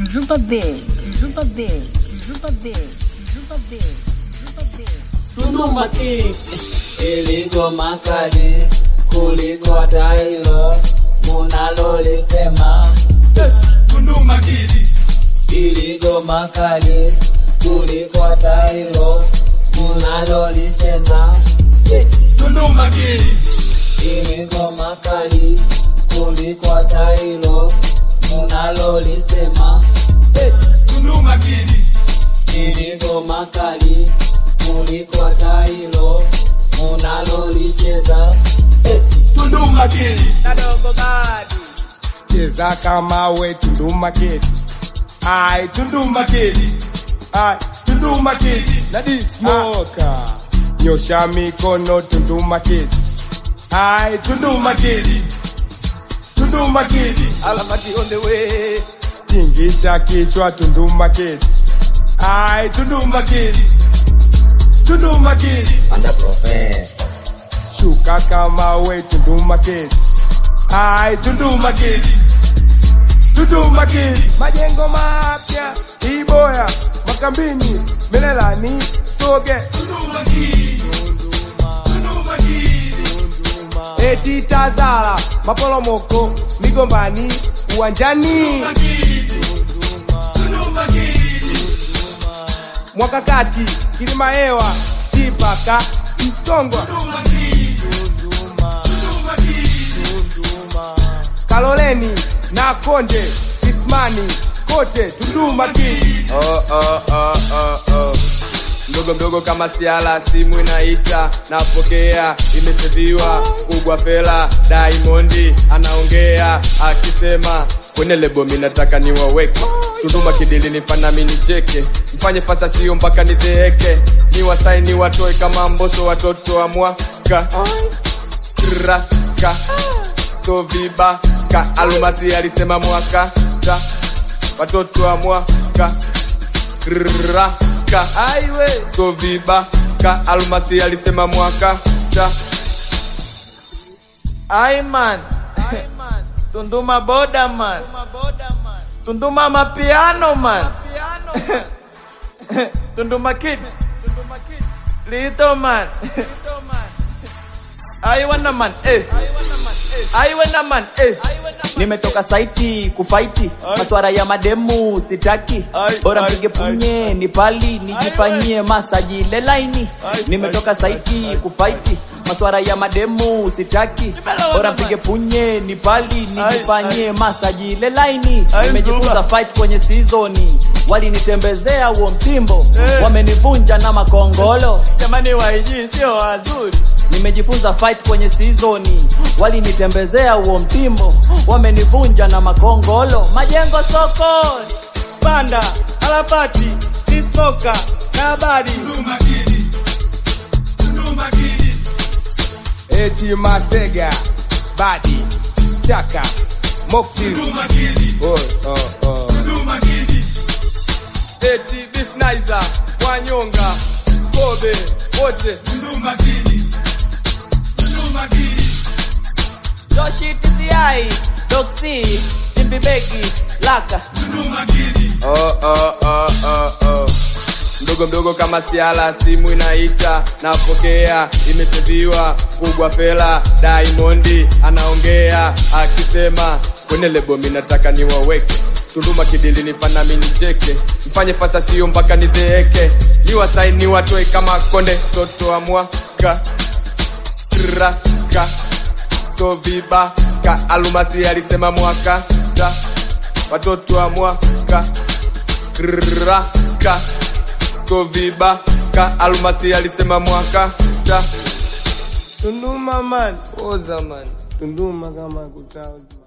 Zuba Biz, Zuba Biz, Zuba Biz, Zuba Biz, Zuba Biz. Tunduma King iliko makali kuliko hata hilo munalolisema. Tunduma Kid, Iliko makali kuliko hata hilo munalolicheza. Tunduma Kid, Iliko makali kuliko hata hilo munalolisema. Tunduma Kid, Iliko makali kuliko hata hilo munalolicheza. Tunduma Kid, cheza kama we Tunduma Kid. Ai Tunduma Kid. Ai Tunduma Kid. Lady Smoker. Nyosha mikono Tunduma Kid. Ai Tunduma Kid. Tunduma Kid. Alafati on the way. Tingisha kichwa Tunduma Kid. Ai Tunduma Kid. Tunduma Kid. Under professor. Shuka kama we Tunduma Kid. Ai Tunduma Kid. Tunduma Kid. Majengo mapya Iboya Makambini Melelani Soge Tunduma Kid, Tunduma Kid, Eti Tazara Maporomoko Migombani Uwanjani Tunduma Kid, Mwakakati Kilimahewa Chipaka Msongwa Tunduma Kid, Tunduma Kid, Kaloleni na Konde Kismani kote Tunduma Kid. oh, oh, oh, oh, oh. mdogo mdogo kama siala simu inaita napokea imeseviwa kubwa fela daimondi anaongea akisema kwenye lebo mi nataka niwaweke tunduma kidili nifana mi nicheke mfanye fasa sio mpaka nizeeke ni wasaini watoe kama mboso watoto wa mwaka raka so vibaka almasi alisema mwaka ta watoto wa mwaka raka aiwe so vibaka almasi alisema mwaka ta Aiman Tunduma boda man Tunduma mapiano man Tunduma kid Lito man Aiwana man eh Aiwana man eh Nimetoka saiti kufaiti maswara ya mademu sitaki bora mpige punye ni pali nijifanyie masaji ile laini nimetoka saiti kufaiti maswara ya mademu sitaki bora mpige punye ni pali nijifanyie masaji ile laini nimejifunza fight kwenye sizoni walinitembezea huo mtimbo wamenivunja na makongolo jamani waiji sio wazuri nimejifunza fight kwenye sizoni walinitembezea huo mtimbo wamenivunja na makongolo majengo sokoni panda alafati dismoka na habari Tunduma Kid, Tunduma Kid, Eti Masega Badi Chaka Moxie Tunduma Kid, oh, oh, oh. Tunduma Kid, eti bisnizer wanyonga kobe wote Tunduma Kid, Tunduma Kid, Joshi TCI Doxy Timbibeki Laka Tunduma Kid, oh, oh, oh, oh, oh. mdogo mdogo kama siala simu inaita napokea imeseviwa kubwa fela daimondi anaongea akisema kwenye lebo mi nataka niwaweke tunduma kidili nifana mi nicheke mfanye fasa sio mpaka nizeeke niwasaini watoe kama konde toto wa mwaka raka so vibaka alumasi alisema mwaka ta watoto wa mwaka raka so vibaka almasi alisema mwaka ta Tunduma man Oza man Tunduma kama kutao